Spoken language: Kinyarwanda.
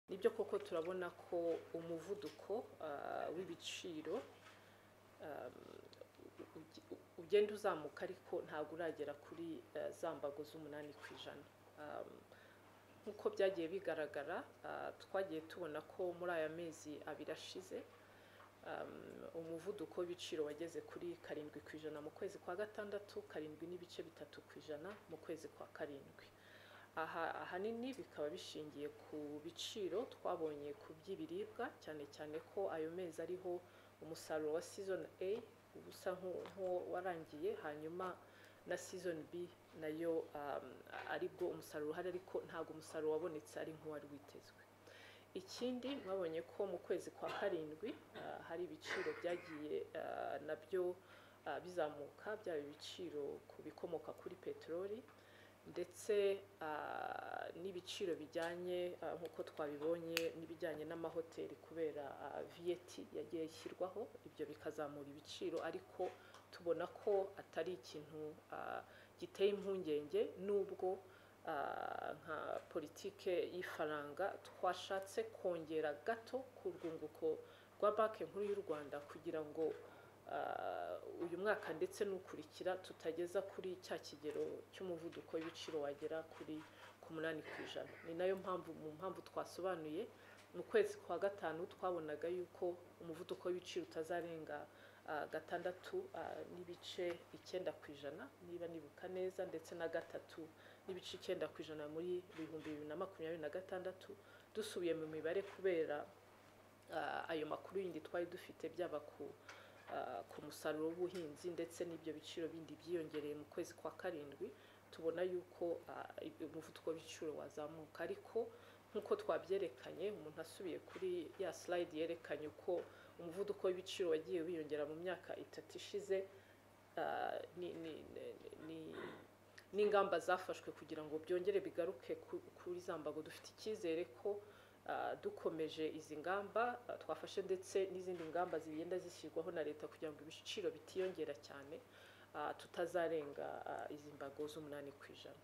nibyo koko turabona ko umuvuduko ah, w'ibiciro ah, uge- ugenda uzamuka ariko ntabwo uragera kuri ah, za mbago z'umunani ku ijana Ah, nk'uko byagiye bigaragara ah, twagiye tubona ko muri aya mezi abiri ashize um, umuvuduko w'ibiciro wageze kuri karindwi ku ijana mu kwezi kwa gatandatu karindwi n'ibice bitatu ku ijana mu kwezi kwa karindwi aha ahanini bikaba bishingiye ku biciro twabonye ku by'ibiribwa cyane cyane ko ayo mezi ariho umusaruro wa season A usa nku- nk'uwo warangiye hanyuma na season B nayo um, aribwo umusaruro uhari ariko ntabwo umusaruro wabonetse ari nk'uwari witezwe ikindi mwabonye ko mu kwezi kwa karindwi ah, hari ibiciro byagiye ah, nabyo ah, bizamuka byaba ibiciro ku bikomoka kuri peteroli ndetse ah, n'ibiciro bijyanye ah, nk'uko twabibonye n'ibijyanye n'amahoteli kubera VAT yagiye ishyirwaho ibyo bikazamura ibiciro ariko tubona ko atari ikintu ah, giteye impungenge nubwo ah, nka politike y'ifaranga twashatse kongera gato ku rwunguko rwa banki nkuru y'u Rwanda kugira ngo ah, uyu mwaka ndetse n'ukurikira tutageza kuri cya kigero cy'umuvuduko w'ibiciro wagera kuri ku munani ku ijana ni nayo mpamvu mu mpamvu twasobanuye mu kwezi kwa gatanu twabonaga yuko umuvuduko w'ibiciro utazarenga ah, gatandatu ah, n'ibice icyenda ku ijana niba nibuka neza ndetse na gatatu n'ibice icyenda ku ijana muri ibihumbi bibiri na makumyabiri na gatandatu dusubiye mu mibare kubera ah, ayo makuru yindi twari dufite byaba ku ah, ku musaruro w'ubuhinzi ndetse n'ibyo biciro bindi byiyongereye mu kwezi kwa karindwi tubona yuko ah, umuvuduko w'ibiciro wazamuka ariko nk'uko twabyerekanye umuntu asubiye kuri ya slide yerekanye uko umuvuduko w'ibiciro wagiye wiyongera mu myaka itatu ishize ah, ni- ni- ni- ni- n'ingamba zafashwe kugira ngo byongere bigaruke ku- kuri za mbago dufite icyizere ko ah, dukomeje izi ngamba ah, twafashe ndetse n'izindi ngamba zigenda zishyirwaho na leta kugira ngo ibiciro bitiyongera cyane ah, tutazarenga ah, izi mbago z'umunani ku ijana